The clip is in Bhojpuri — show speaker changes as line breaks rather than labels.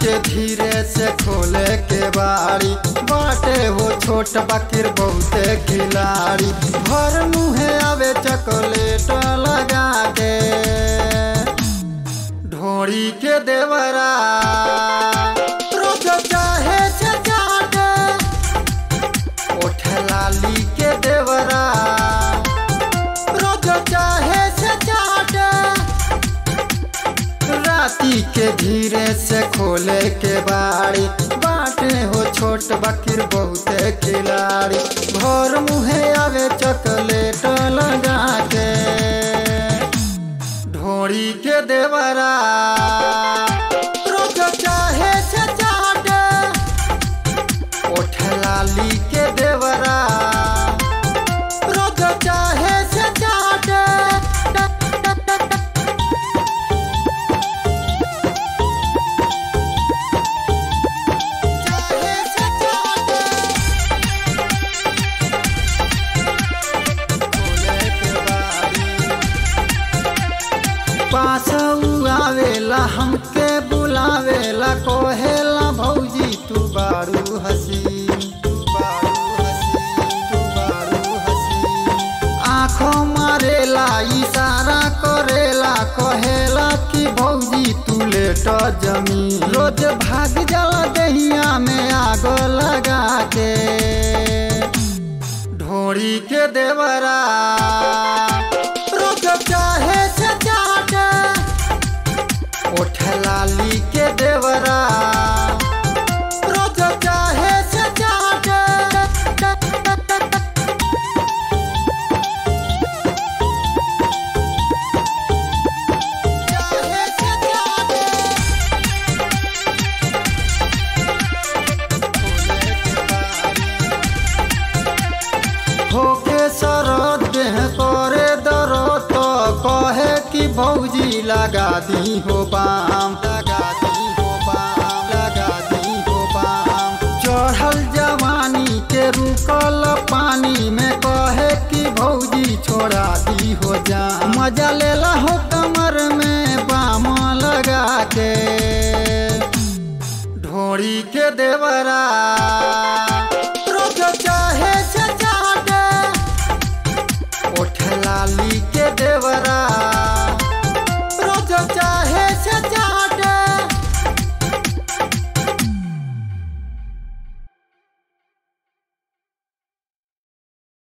के धीरे से खोले के बारी बाटे हो छोट बकीर बहुते खिलाड़ी भर मुहे आवे चॉकलेट लगा के ढोड़ी के देवरा रोज चाहे से चाटे ओठ लाली के देवरा रोज चाहे से चाटे राती के धीरे से खोले के बाड़ी बाटे हो छोट बकीर बहुते खिलाड़ी भोर मुहे आवे चॉकलेट लगा के ढोड़ी के देवरा रोज चाहे से चाटे ओठ लाली के देवरा रोज चाहे से चाटे चाहे से चाटे खोले के बारी पास आवेला हमके बुलावेला कोहेला भौजी तू बारू हसीन तू बारू हसीन तू बारू हसीन आँखों मारेला इशारा करेला कहेला कि भौजी तू लेट जमीन रोज भाग जाला दहिया में आग लगा के ढोड़ी के देवरा रोज चाहे से चाटे ओठ लाली के देवरा रोज चाहे से चाटे चाहे से चाटे खोले के बारी होके सरद देह करे दरद तो कहे कि भौजी लगा दी हो बाम लगा दी हो बाम लगा दी हो बाम चढ़ल जवानी के रुकल पानी में कहे कि भौजी छोड़ा दी हो जा मजा लेला हो कमर में बाम लगा के ढोड़ी के देवरा